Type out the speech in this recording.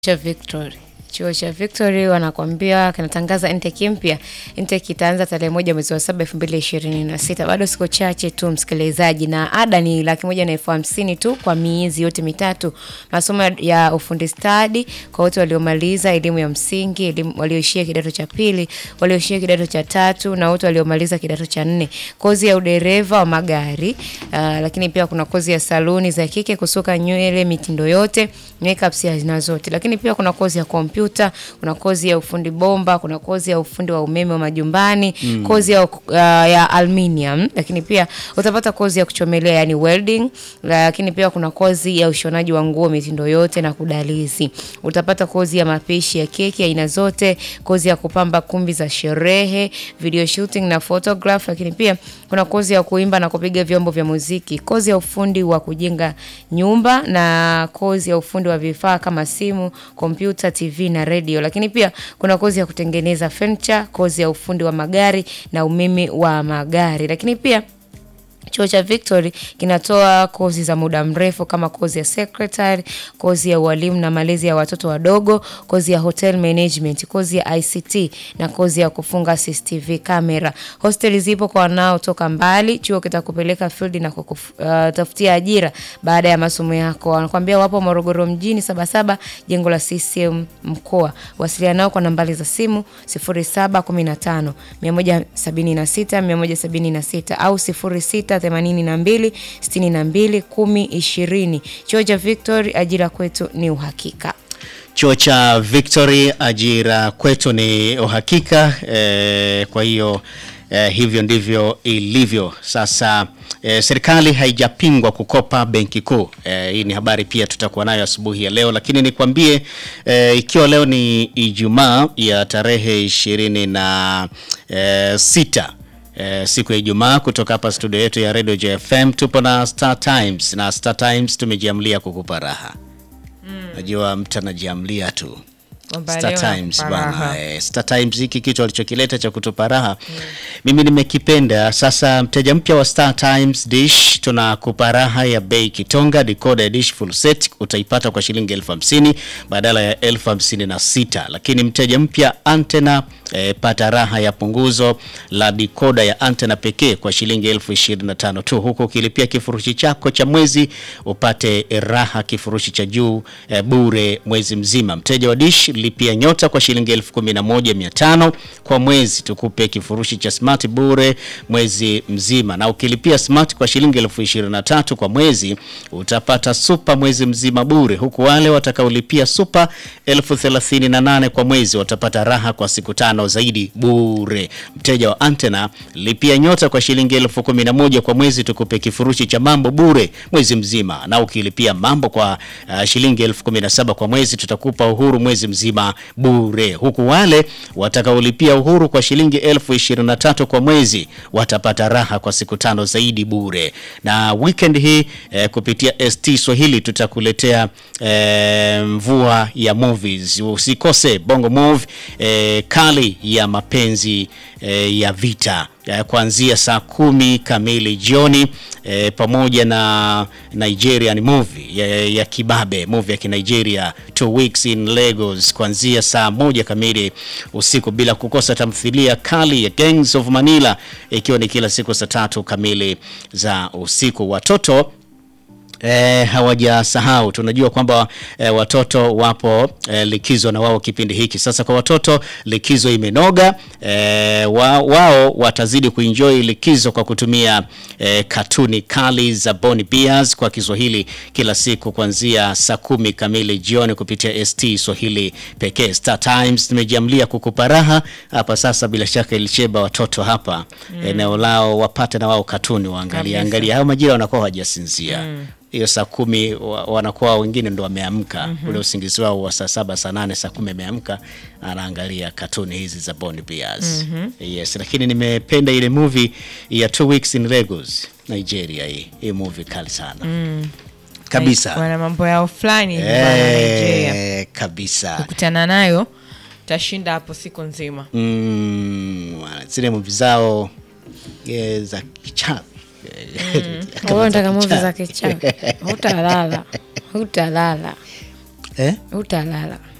cha Victory. Chuo cha Victory wanakwambia kinatangaza intake mpya. Intake itaanza tarehe moja mwezi wa saba elfu mbili ishirini na sita. Bado siku chache tu msikilizaji, na ada ni laki moja na elfu hamsini tu kwa miezi yote mitatu. Masomo ya ufundi stadi kwa wote waliomaliza elimu ya msingi, elimu walioishia kidato cha pili, walioishia kidato cha tatu na wote waliomaliza kidato cha nne. Kozi ya udereva wa magari, uh, lakini pia kuna kozi ya saluni za kike, kusuka nywele mitindo yote, makeup ya aina zote. Lakini pia kuna kozi ya kompyuta, kuna kozi ya ufundi bomba, kuna kozi ya ufundi wa umeme wa majumbani, mm. kozi ya, uh, ya aluminium, lakini pia utapata kozi ya kuchomelea yani welding, lakini pia kuna kozi ya ushonaji wa nguo mitindo yote na kudalizi. Utapata kozi ya mapishi ya keki aina zote, kozi ya kupamba kumbi za sherehe, video shooting na photograph, lakini pia kuna kozi ya kuimba na kupiga vyombo vya muziki, kozi ya ufundi wa kujenga nyumba na kozi ya ufundi wa vifaa kama simu, kompyuta, TV na radio. Lakini pia kuna kozi ya kutengeneza furniture, kozi ya ufundi wa magari na umeme wa magari. Lakini pia Chuo cha Victory kinatoa kozi za muda mrefu kama kozi ya secretary, kozi ya ualimu na malezi ya watoto wadogo, kozi ya hotel management, kozi ya ICT na kozi ya kufunga CCTV camera. Hosteli zipo kwa wanaotoka mbali. Chuo kitakupeleka field na kukutafutia uh, ajira baada ya masomo yako. Wanakuambia wapo Morogoro mjini Sabasaba, jengo la CCM mkoa. Wasiliana nao kwa nambari za simu 0715 176 176 au 06 82 62 10 20. Chuo cha Victory, ajira kwetu ni uhakika. Chuo cha Victory, ajira kwetu ni uhakika. E, kwa hiyo e, hivyo ndivyo ilivyo sasa. E, serikali haijapingwa kukopa benki kuu. E, hii ni habari pia tutakuwa nayo asubuhi ya leo, lakini nikwambie e, ikiwa leo ni Ijumaa ya tarehe ishirini na e, sita E, siku ya Ijumaa kutoka hapa studio yetu ya Radio JFM tupo na Star Times na Star Times tumejiamlia kukupa raha. Najua mtu anajiamlia tu. Star Times bwana, eh, Star Times hiki kitu alichokileta cha kutupa raha mimi nimekipenda. Sasa mteja mpya wa Star Times Dish tunakupa raha ya bei kitonga. Decoder dish full set utaipata kwa shilingi elfu hamsini badala ya elfu hamsini na sita lakini mteja mpya antena eh, pata raha ya punguzo la decoder ya antena pekee kwa shilingi elfu ishirini na tano tu, huku ukilipia kifurushi chako cha mwezi upate raha kifurushi cha juu eh, bure mwezi mzima. Mteja wa dish lipia nyota kwa shilingi elfu kumi na moja mia tano kwa mwezi, tukupe kifurushi cha smart bure mwezi mzima, na ukilipia smart kwa shilingi elfu ishirini na tatu kwa mwezi utapata super mwezi mzima bure, huku wale watakaolipia super elfu thelathini na nane kwa mwezi watapata raha kwa siku tano zaidi bure. Mteja wa antena lipia nyota kwa shilingi elfu kumi na moja kwa mwezi, tukupe kifurushi cha mambo bure mwezi mzima, na ukilipia mambo kwa uh, shilingi elfu kumi na saba kwa mwezi tutakupa uhuru mwezi mzima bure, huku wale watakaolipia uhuru kwa shilingi elfu ishirini na tatu kwa mwezi watapata raha kwa siku tano zaidi bure. Na weekend hii eh, kupitia ST Swahili tutakuletea eh, mvua ya movies. Usikose Bongo Move eh, kali ya mapenzi eh, ya vita eh, kuanzia saa kumi kamili jioni eh, pamoja na Nigerian movie ya, ya kibabe movie ya Kinigeria two weeks in Lagos kuanzia saa moja kamili usiku, bila kukosa tamthilia kali ya Gangs of Manila ikiwa ni kila siku saa tatu kamili za usiku. Watoto E, hawajasahau. Tunajua kwamba e, watoto wapo e, likizo na wao kipindi hiki sasa. Kwa watoto likizo imenoga. E, wa, wao watazidi kuenjoy likizo kwa kutumia e, katuni kali za Boni Bears kwa Kiswahili kila siku kuanzia saa kumi kamili jioni kupitia ST Swahili pekee. Star Times tumejiamlia kukupa raha hapa sasa. Bila shaka ilicheba watoto hapa mm. eneo lao wapate na wao katuni waangalia angalia, hao majira wanakuwa hawajasinzia mm hiyo saa kumi wanakuwa wengine ndo wameamka mm -hmm. Ule usingizi wao wa saa saba saa nane saa kumi ameamka anaangalia katuni hizi za Bond Bears mm -hmm. Yes, lakini nimependa ile movie ya Two Weeks in Lagos Nigeria. Hii hii movie kali sana mm. Kabisa wana mambo yao fulani eh, kabisa kukutana nayo tashinda hapo siku nzima mm, zile movie zao yeah, za kichawi Wewe unataka movie za kichawi? Hutalala, hutalala. eh? utalala